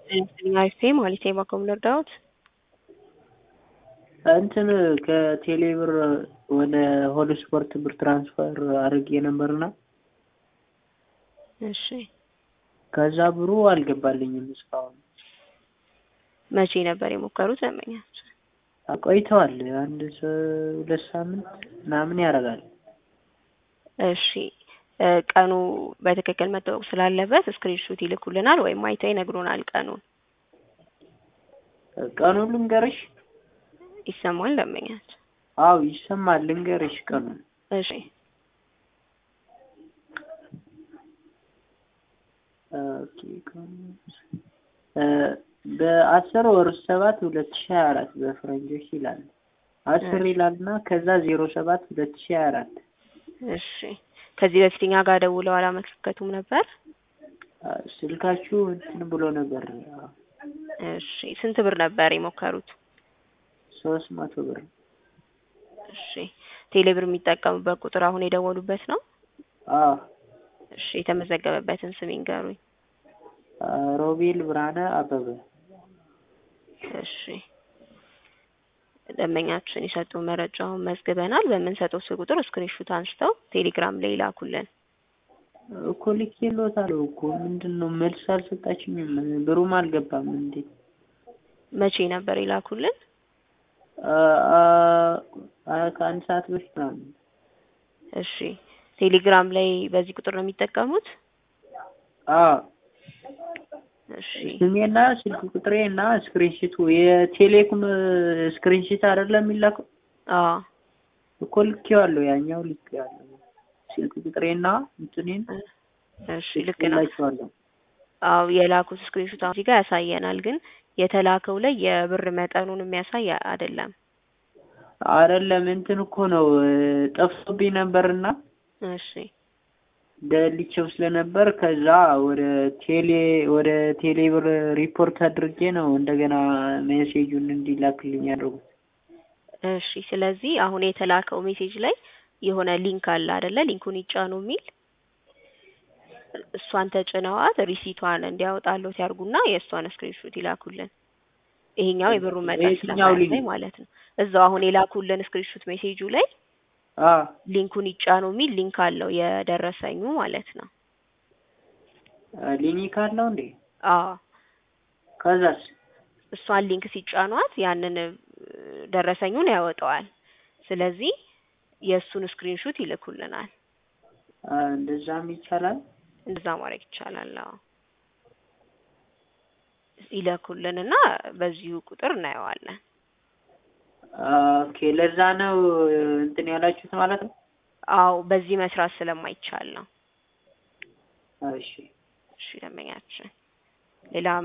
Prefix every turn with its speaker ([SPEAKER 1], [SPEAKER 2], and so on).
[SPEAKER 1] አይፌ ማለት የባኮም ልርዳዎት
[SPEAKER 2] እንትን ከቴሌ ብር ወደ ሆል ስፖርት ብር ትራንስፈር አድርጌ ነበርና
[SPEAKER 1] እሺ
[SPEAKER 2] ከዛ ብሩ አልገባልኝም እስካሁን።
[SPEAKER 1] መቼ ነበር የሞከሩት? ደንበኛች
[SPEAKER 2] ቆይተዋል። አንድ ሰ- ሁለት ሳምንት ምናምን ያደርጋል።
[SPEAKER 1] እሺ እ ቀኑ በትክክል መታወቅ ስላለበት ስክሪንሾት ይልኩልናል ወይም አይተው ይነግሩናል ቀኑን።
[SPEAKER 2] ቀኑን ልንገርሽ?
[SPEAKER 1] ይሰማል ደንበኛች?
[SPEAKER 2] አው ይሰማል። ልንገርሽ ቀኑን
[SPEAKER 1] እሺ
[SPEAKER 2] ኦኬ ቀኑ- እ በአስር ወር ሰባት ሁለት ሺህ ሀያ አራት በፈረንጆች ይላል። አስር ይላል እና ከዛ ዜሮ ሰባት ሁለት ሺህ ሀያ አራት
[SPEAKER 1] እሺ ከዚህ በፊት እኛ ጋር ደውለው አላመለከቱም ነበር?
[SPEAKER 2] ስልካችሁ እንትን ብሎ ነበር።
[SPEAKER 1] እሺ ስንት ብር ነበር የሞከሩት?
[SPEAKER 2] ሶስት መቶ ብር
[SPEAKER 1] እሺ ቴሌብር የሚጠቀሙበት ቁጥር አሁን የደወሉበት ነው?
[SPEAKER 2] አዎ
[SPEAKER 1] እሺ የተመዘገበበትን ስም ይንገሩኝ።
[SPEAKER 2] ሮቤል ብርሃነ አበበ
[SPEAKER 1] እሺ ደንበኛችን የሰጡ መረጃውን መዝግበናል። በምንሰጠው ስልክ ቁጥር ስክሪንሹት አንስተው ቴሌግራም ላይ ላኩልን።
[SPEAKER 2] እኮ ልኬልዎታለሁ እኮ ምንድን ነው መልስ አልሰጣችኝም። ብሩም አልገባም። እንዴት
[SPEAKER 1] መቼ ነበር የላኩልን?
[SPEAKER 2] አ- አ- አ- ከአንድ ሰዓት በፊት ምናምን።
[SPEAKER 1] እሺ ቴሌግራም ላይ በዚህ ቁጥር ነው የሚጠቀሙት?
[SPEAKER 2] አዎ
[SPEAKER 1] እሺ
[SPEAKER 2] ስሜና ስልክ ቁጥሬ እና ስክሪንሽቱ የቴሌኮም ስክሪንሽት አይደለም የሚላከው
[SPEAKER 1] አዎ
[SPEAKER 2] እኮ ልኬዋለሁ። ያኛው ልኬዋለሁ። ስልክ ቁጥሬና እንትኔን
[SPEAKER 1] እሺ ልክ ነው።
[SPEAKER 2] ልኬላቸዋለሁ።
[SPEAKER 1] አዎ የላኩት ስክሪንሾት እዚህ ጋር ያሳየናል፣ ግን የተላከው ላይ የብር መጠኑን የሚያሳይ አይደለም።
[SPEAKER 2] አይደለም እንትን እኮ ነው ጠፍቶብኝ ነበርና
[SPEAKER 1] እሺ
[SPEAKER 2] ደልቼው ስለነበር ከዛ ወደ ቴሌ ወደ ቴሌ ብር ሪፖርት አድርጌ ነው እንደገና ሜሴጁን እንዲላክልኝ ያደርጉት።
[SPEAKER 1] እሺ ስለዚህ አሁን የተላከው ሜሴጅ ላይ የሆነ ሊንክ አለ አይደለ? ሊንኩን ይጫኑ የሚል እሷን ተጭነዋት ሪሲቷን እንዲያወጣሉት ያርጉና የእሷን ስክሪንሾት ይላኩልን። ይሄኛው የብሩን መጠን
[SPEAKER 2] የትኛው
[SPEAKER 1] ስለማያሳይ
[SPEAKER 2] ሊንክ?
[SPEAKER 1] ማለት ነው። እዛው አሁን የላኩልን ስክሪንሾት ሜሴጁ ላይ
[SPEAKER 2] አ
[SPEAKER 1] ሊንኩን ይጫኑ የሚል ሊንክ አለው የደረሰኙ ማለት ነው።
[SPEAKER 2] ሊኒክ አለው እንዴ?
[SPEAKER 1] አዎ
[SPEAKER 2] ከዛስ
[SPEAKER 1] እሷን ሊንክ ሲጫኗት ያንን እ፣ ደረሰኙን ያወጣዋል። ስለዚህ የእሱን ስክሪንሹት ይልኩልናል።
[SPEAKER 2] አ፣ እንደዛም ይቻላል።
[SPEAKER 1] እንደዛ ማድረግ ይቻላል። አዎ ይለኩልንና በዚሁ ቁጥር እናየዋለን።
[SPEAKER 2] ኦኬ ለዛ ነው እንትን ያላችሁት ማለት ነው።
[SPEAKER 1] አዎ በዚህ መስራት ስለማይቻል ነው።
[SPEAKER 2] እሺ
[SPEAKER 1] እሺ ደንበኛችን ሌላ